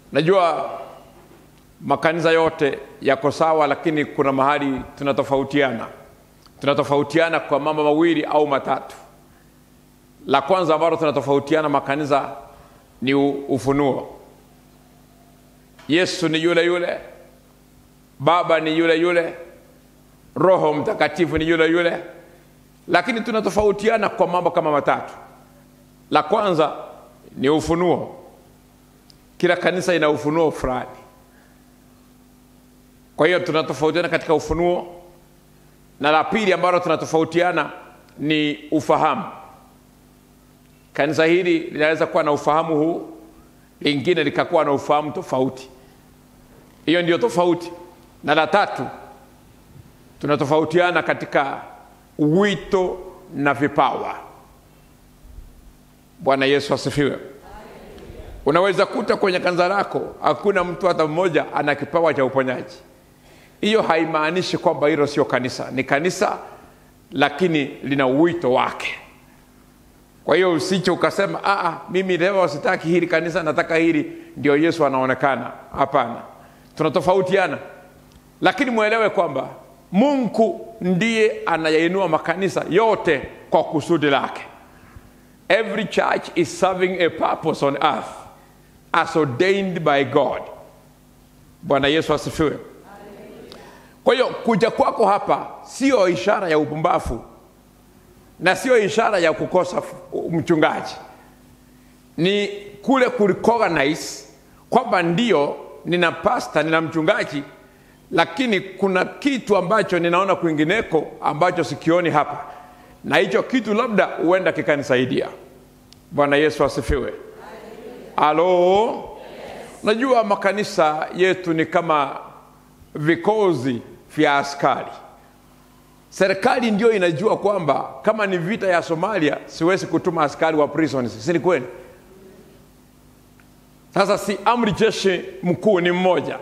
najua makanisa yote yako sawa lakini kuna mahali tunatofautiana tunatofautiana kwa mambo mawili au matatu la kwanza ambalo tunatofautiana makanisa ni u- ufunuo yesu ni yule yule baba ni yule yule roho mtakatifu ni yule yule lakini tunatofautiana kwa mambo kama matatu la kwanza ni ufunuo kila kanisa ina ufunuo fulani kwa hiyo tunatofautiana katika ufunuo na la pili ambalo tunatofautiana ni ufahamu kanisa hili linaweza kuwa na ufahamu huu lingine likakuwa na ufahamu tofauti hiyo ndio tofauti na la tatu tunatofautiana katika wito na vipawa bwana yesu asifiwe unaweza kuta kwenye kanisa lako hakuna mtu hata mmoja ana kipawa cha uponyaji hiyo haimaanishi kwamba hilo sio kanisa ni kanisa lakini lina wito wake kwa hiyo usiche ukasema "Ah, mimi leo sitaki hili kanisa nataka hili ndio yesu anaonekana hapana tunatofautiana lakini mwelewe kwamba mungu ndiye anayainua makanisa yote kwa kusudi lake every church is serving a purpose on earth as ordained by god bwana yesu asifiwe kwa hiyo kuja kwako hapa sio ishara ya upumbafu na sio ishara ya kukosa f- mchungaji ni kule kurecognize kwamba ndio nina pasta nina mchungaji lakini kuna kitu ambacho ninaona kwingineko ambacho sikioni hapa na hicho kitu labda huenda kikanisaidia bwana yesu asifiwe alo najua makanisa yetu ni kama vikozi vya askari serikali ndio inajua kwamba kama ni vita ya somalia siwezi kutuma askari wa prisons si ni kweli sasa si amri jeshi mkuu ni mmoja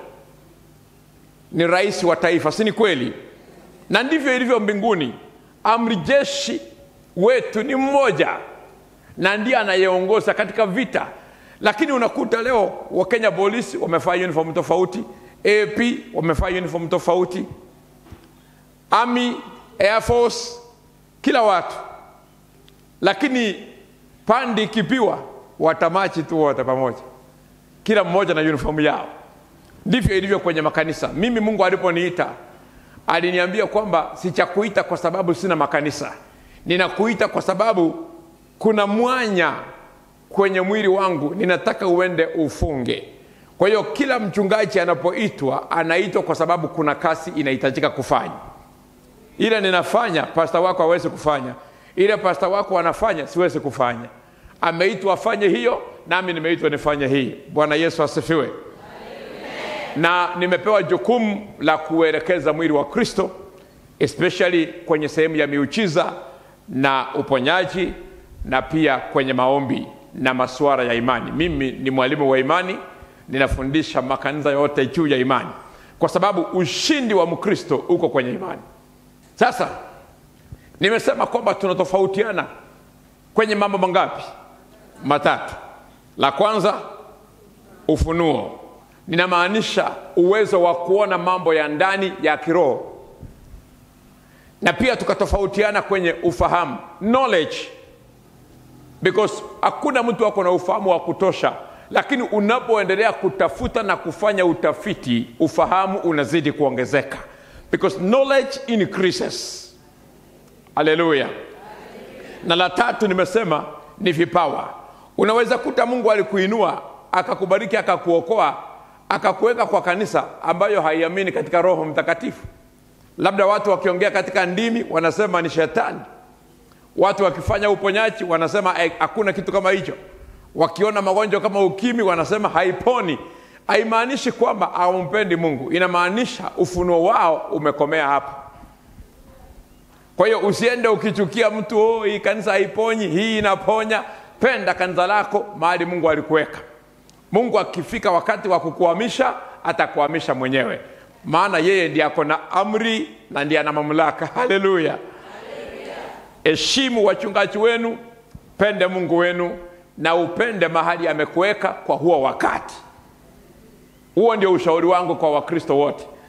ni rais wa taifa si ni kweli na ndivyo ilivyo mbinguni amri jeshi wetu ni mmoja na ndiye anayeongoza katika vita lakini unakuta leo wakenya polisi wamefaa uniform tofauti ap wamefaa uniform tofauti army air force kila watu lakini pandi ikipiwa watamachi tu wote pamoja kila mmoja na uniform yao ndivyo ilivyo kwenye makanisa mimi mungu aliponiita aliniambia kwamba sichakuita kwa sababu sina makanisa ninakuita kwa sababu kuna mwanya kwenye mwili wangu ninataka uende ufunge kwa hiyo kila mchungaji anapoitwa anaitwa kwa sababu kuna kazi inahitajika kufanya ile ninafanya pasta wako hawezi kufanya ile pasta wako anafanya siwezi kufanya ameitwa afanye hiyo nami nimeitwa nifanye hii bwana yesu asifiwe na nimepewa jukumu la kuelekeza mwili wa kristo especially kwenye sehemu ya miujiza na uponyaji na pia kwenye maombi na masuala ya imani mimi ni mwalimu wa imani ninafundisha makanisa yote juu ya imani kwa sababu ushindi wa mkristo uko kwenye imani sasa nimesema kwamba tunatofautiana kwenye mambo mangapi matatu la kwanza ufunuo ninamaanisha uwezo wa kuona mambo ya ndani ya kiroho na pia tukatofautiana kwenye ufahamu knowledge because hakuna mtu ako na ufahamu wa kutosha lakini unapoendelea kutafuta na kufanya utafiti ufahamu unazidi kuongezeka because knowledge increases haleluya na la tatu nimesema ni vipawa unaweza kuta mungu alikuinua akakubariki akakuokoa akakuweka kwa kanisa ambayo haiamini katika roho mtakatifu labda watu wakiongea katika ndimi wanasema ni shetani watu wakifanya uponyaji wanasema "Eh, hakuna kitu kama hicho wakiona magonjwa kama ukimi wanasema haiponi haimaanishi kwamba hawampendi mungu inamaanisha ufunuo wao umekomea hapo kwa hiyo usiende ukichukia mtu oh, hii kanisa haiponyi hii inaponya penda kanisa lako mahali mungu alikuweka mungu akifika wakati wa kukuhamisha atakuhamisha mwenyewe maana yeye ndiye ako na amri na ndiye ana mamlaka haleluya heshimu wachungaji wenu pende mungu wenu na upende mahali amekuweka kwa huo wakati huo ndio ushauri wangu kwa wakristo wote